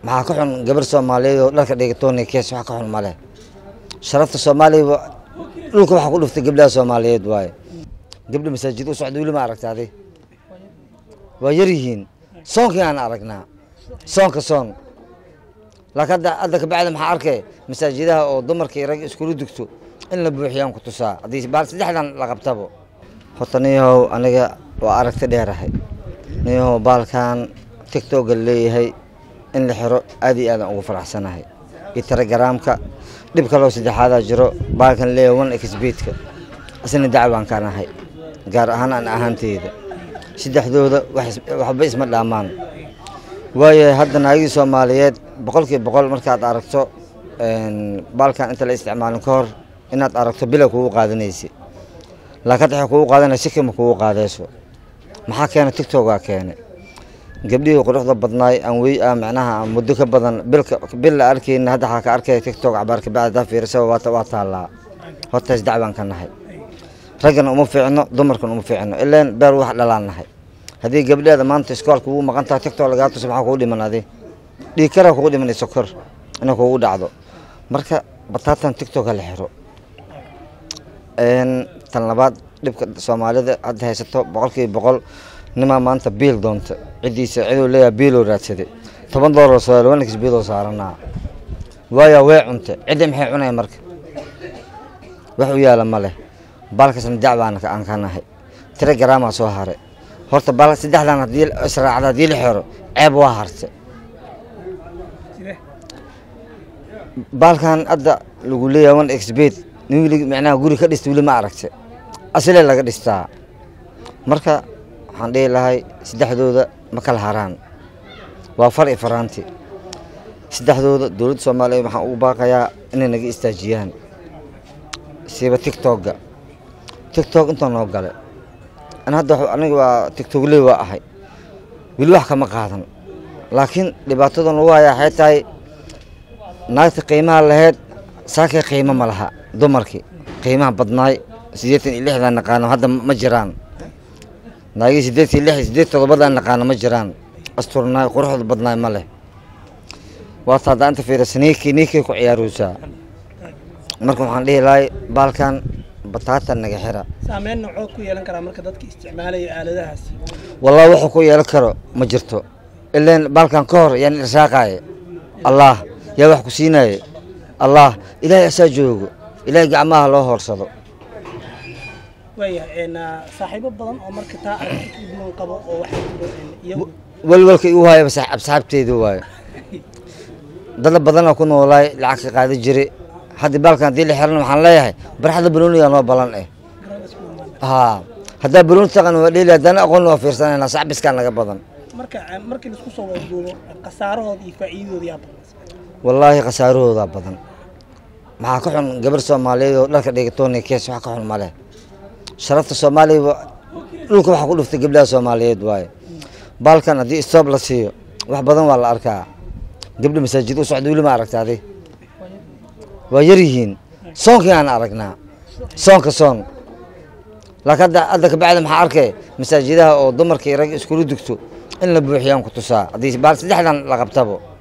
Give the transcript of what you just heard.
maxaa ka xun gabar soomaaliyeed oo dharka dhigatooni kees wax ka xun ma leh sharafta soomaaliya dhulka waxaa ku dhuftay gabdhaha soomaaliyeed waaye gabdha masaajid u socda weli ma aragta adi waa yar yihiin soonkii aan aragnaa soonka soon laakiin hadda hadda kabacdi maxaa arkay masaajidaha oo dumarka iyo rag iskula dugto in la buuxiyaan ku tusaa haddii baal saddexdan la qabtabo horta niyahow aniga waa aragti dheerahay niyahow baalkan tigtoga leeyahay in la xiro aad iyo aadaan ugu faraxsanahay iyo telegaraamka dhib kaloo saddexaadaa jiro baalkan leeyahay one exbeedka isna dacwaan ka nahay gaar ahaan aan ahaanteyda saddexdooda waxba isma dhaamaan waayo hadda naagii soomaaliyeed boqolkiiba boqol markaad aragto baalkan inta la isticmaalin ka hor inaad aragto bila kugu qaadanaysa laakiin waxay kugu qaadanaya sikima kugu qaadayso maxaa keena tigtogaa keene gabdhihii quruxda badnaay aan wey ah macnaha aan muddo ka badan bilka bil la arkayna hadda waxaa ka arkaya tigtog cabaar kabacdi hadaa fiirisaba waa waa taallaa hortaas dacwaan ka nahay raggana uma fiicno dumarkan uma fiicno ilaan beer wax dhalaan nahay haddii gabdheeda maanta iskoolka ugu maqan tahay tigtog lagaa tuso maxaa kugu dhiman adi dhiig karaa kugu dhiman iyo sokor inay kugu dhacdo marka bataatan tigtog ha la xiro tan labaad dhibka soomaalida hadda haysato boqolkiiba boqol nimaa maanta biil doonta ciddiisa ciduu leeyahay biiloo raadsaday toban doolar soo wanix biiloo saaranaa waayaa way cunta cidda maxay cunaya marka wax u yaala ma leh baalkasna dacbaan aan ka nahay tira garaamaa soo haray horta baal saddexdan haddii israacda haddii la xiro ceeb waa harta baalkan hadda lagu leeyahay one exbed nin wili macnaha guri ka dhista weli ma aragta asile laga dhistaa marka waxaan dhihi lahay saddexdooda ma kala haraan waa far i faraanti saddexdooda dowladda soomaaliya waxaan ugu baaqayaa inay naga istaajiyaan siiba tigtogga tigtog intaa noo gale an hadda aniga waa tigtogley waa ahay weli wax kama qaadan laakiin dhibaatadan ugu hayaa waxay tahay naagta qiimaha lahayd saakay qiimo ma laha dumarkii qiimaha badnaay siddeetan iyo lixdan naqaano hadda ma jiraan naagii siddeed iyo lix siddeed todobadan naqaano ma jiraan asturnaay quruxda badnaay ma leh waata hadda inta fiirisa niikii niikay ku ciyaaraysaa marka waxaan dhihi lahay baalkan bataatan naga xira saameyn noocoo ku yeelan karaa marka dadka isticmaalaya aaladahaasi wallahi wuxuu ku yeelan karo ma jirto ilaan baalkan ka hor yaan irsaaqaaye allah yaa wax ku siinaaye allah ilaahay asaa joogo ilaahay gacmaha loo hoorsado waayahay saaxiibo badan oo marka taa aragti u duwan qabo oo waxaa jiro iyagu walwalka igu haayaba asxaabteeda waaye dad badanoo ku noolaay lacag ka qaadi jiray hadda baalkan haddii la xiran waxaan leeyahay barxadda banooniga noo balan eh garada isku imaan haa haddaa banooni taqan waa dheeli haddana aqoon waa fiirsanayna saxbiskaa naga badan marka markii laisku soo wadaduubo khasaarahooda iyo faa'iidadooda yaa badan wallaahi khasaarahoodaa badan maxaa ka xun gabar soomaaliyeed oo dharka dhigatooni kees wax ka xun ma leh sharafta soomaaliya dhulka waxaa ku dhuftay gabdhaha soomaaliyeed waaye baalkan haddii stoob la siiyo wax badan waa la arkaa gabdha masaajid u socda weli ma aragta adi waa yar yihiin soonkii aan aragnaa soonka soon laakiin hadda hadda kabacdi maxaa arkay masaajidaha oo dumarka iyo rag iskula dugto in la buuxiyaan ku tusaa haddii baal saddexdan la qabtabo